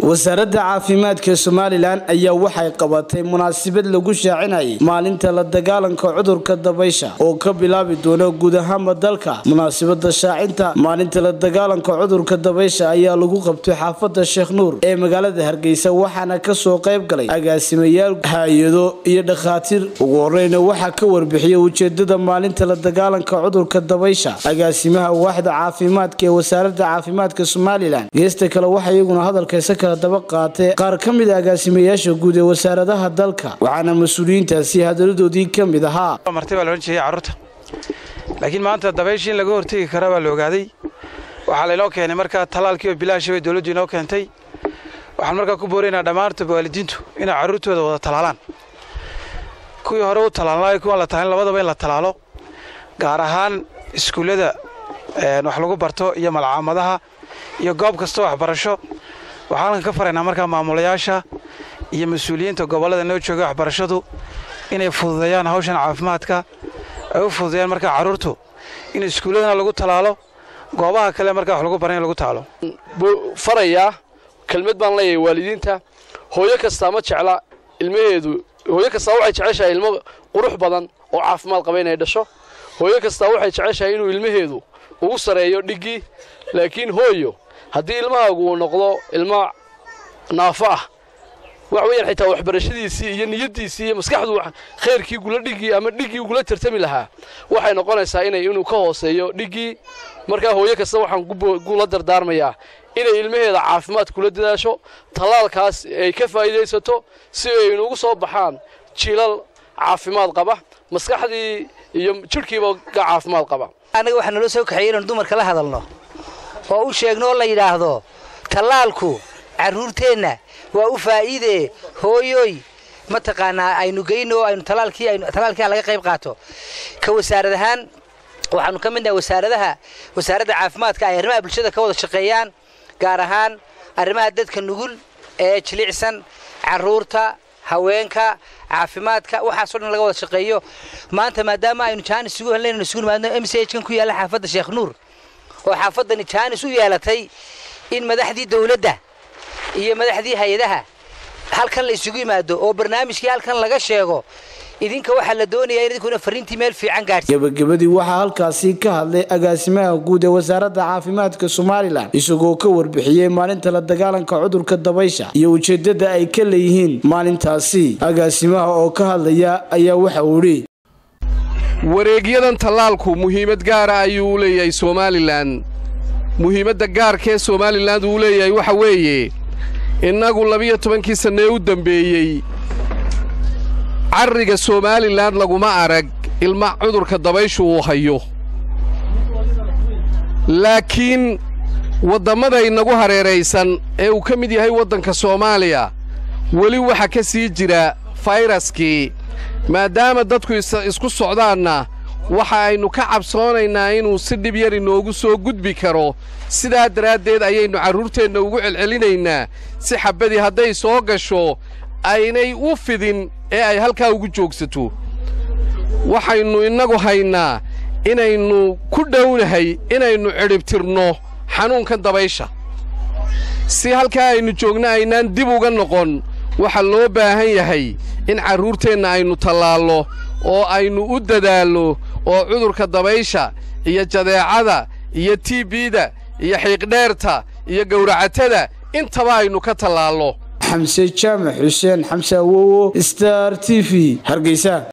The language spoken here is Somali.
wasaaradda caafimaadka somalilan ayaa waxay qabatay munaasabad lagu shaacinayay maalinta la dagaalanka cudurka dabaysha oo ka bilaabi doona guud ahaanba dalka munaasabada shaacinta maalinta la dagaalanka cudurka dabaysha ayaa lagu qabtay xaafada sheekh nuur ee magaalada hargeysa waxaana kasoo qayb galay agaasimayaal hay-ado iyo dhakhaatiir ugu horeyna waxaa ka warbixiyay ujeedada maalinta la dagaalanka cudurka dabaysha agaasimaha waaxda caafimaadka ee wasaaradda caafimaadka somalilan geesta kale waxaa iyaguna hadalkaysa kala daba qaatay qaar ka mid a agaasimayaasha guud ee wasaaradaha dalka waxaana mas-uuliyiintaasi hadaladoodii ka mid ahaa marti baa la odhan jiray carruurta laakiin maanta dabayshii in laga hortegi karaa baa la ogaaday waxaa laynoo keenay markaa tallaalkii oo bilaasha bay dowladdu inoo keentay waxaan markaa ku booraynaa dhammaantoba waalidiintu inay carruurtooda wada talaalaan kuwii hore u talaalnaa kuwaan la talaalin labadaba in la talaalo gaar ahaan iskuullada wax lagu barto iyo malcaamadaha iyo goob kasta waxbarasho waxaan halkan ka faraynaa markaa maamulayaasha iyo mas-uuliyiinta gobollada noo jooga waxbarashadu inay fududeeyaan hawshan caafimaadka ay u fududeeyaan markaa carruurtu in iskuulladana lagu talaalo goobaha kale markaa wax lagu baran in lagu taalo farayaa kelmad baan leeyahay waalidiinta hooyo kastaa ma jecla ilmaheedu hooyo kastaa waxay jeceshahay ilmo qurux badan oo caafimaad qaba inay dhasho hooyo kastaa waxay jeceshahay inuu ilmaheedu ugu sareeyo dhiggii laakiin hooyo haddii ilmahaagu uu noqdo ilmo naafo ah wax weeyaan xitaa waxbarashadiisii iyo niyaddiisii iyo maskaxdu khayrkii gula dhiggii ama dhiggii gula tartami lahaa waxay noqonaysaa inay inuu ka hooseeyo dhiggii markaa hooyo kasta waxaan gula dardaarmayaa inay ilmaheeda caafimaad kula dadaasho tallaalkaas ay ka faa'iidaysato si ay inugu soo baxaan jiilal caafimaad qaba maskaxdii iyo jidhkiiba ka caafimaad qaba annaga waxaa naloo soo kaxeeyey inaan dumarka la hadalno oo u sheegno oo la yidhaahdo tallaalku carruurteenna waa u faa'iidee hooyoy mataqaanaa aynu geyno aynu talaalkii aynu talaalkii laga qayb qaato ka wasaarad ahaan waxaanu ka midnahay wasaaradaha wasaaradda caafimaadka ay arrimaha bulshada ka wada shaqeeyaan gaar ahaan arrimaha dadka nugul ee jilicsan carruurta haweenka caafimaadka waxaasoo dhan laga wada shaqeeyo maanta maadaama aynu jaanis isugu helnaynu isugu nimaadno m c h kan ku yaalla xaafadda sheekh nuur oo xaafaddani jaanis u yeelatay in madaxdii dawladda iyo madaxdii hay-adaha halkan la isugu yimaado oo barnaamijkii halkan laga sheego idinka waxaa la doonayaa in idinkuna fariintii meel fiican gaadhsi gabagabadii waxaa halkaasi ka hadlay agaasimaha guud ee wasaaradda caafimaadka somalilan isagoo ka warbixiyey maalinta la dagaalanka cudurka dabaysha iyo ujeedada ay ka leeyihiin maalintaasi agaasimaha oo ka hadlaya ayaa waxa uu idhi wareegyadan tallaalku muhiimad gaara ayuu u leeyahay somalilan muhiimadda gaarkee somalilan uu leeyahay waxa weeye innagu labiyo tobankii sannee u dembeeyey carriga somalilan laguma arag ilma cudurka dabayshu uu hayo laakiin waddammada inagu hareeraysan ee uu ka mid yahay waddanka soomaaliya weli waxa ka sii jira fayraskii maadaama dadku isku socdaanna waxa aynu ka cabsoonaynaa inuu si dhib yar inoogu soo gudbi karo sidaa daraaddeed ayaynu carruurteenna ugu celcelinaynaa si xabbadii hadday soo gasho aynay u fidin ee ay halkaa ugu joogsato waxaynu innagu haynaa inaynu ku dhownahay inaynu cidhibtirno xanuunkan dabaysha si halkaa aynu joogno aynaan dib uga noqon waxaa loo baahan yahay in carruurteenna aynu tallaallo oo aynu u dadaallo oo cudurka dabaysha iyo jadeecada iyo tiibida iyo xiiqdheerta iyo gawracatada intaba aynu ka tallaallo xamse jaamac xuseen xamse awowo star t v hargeysa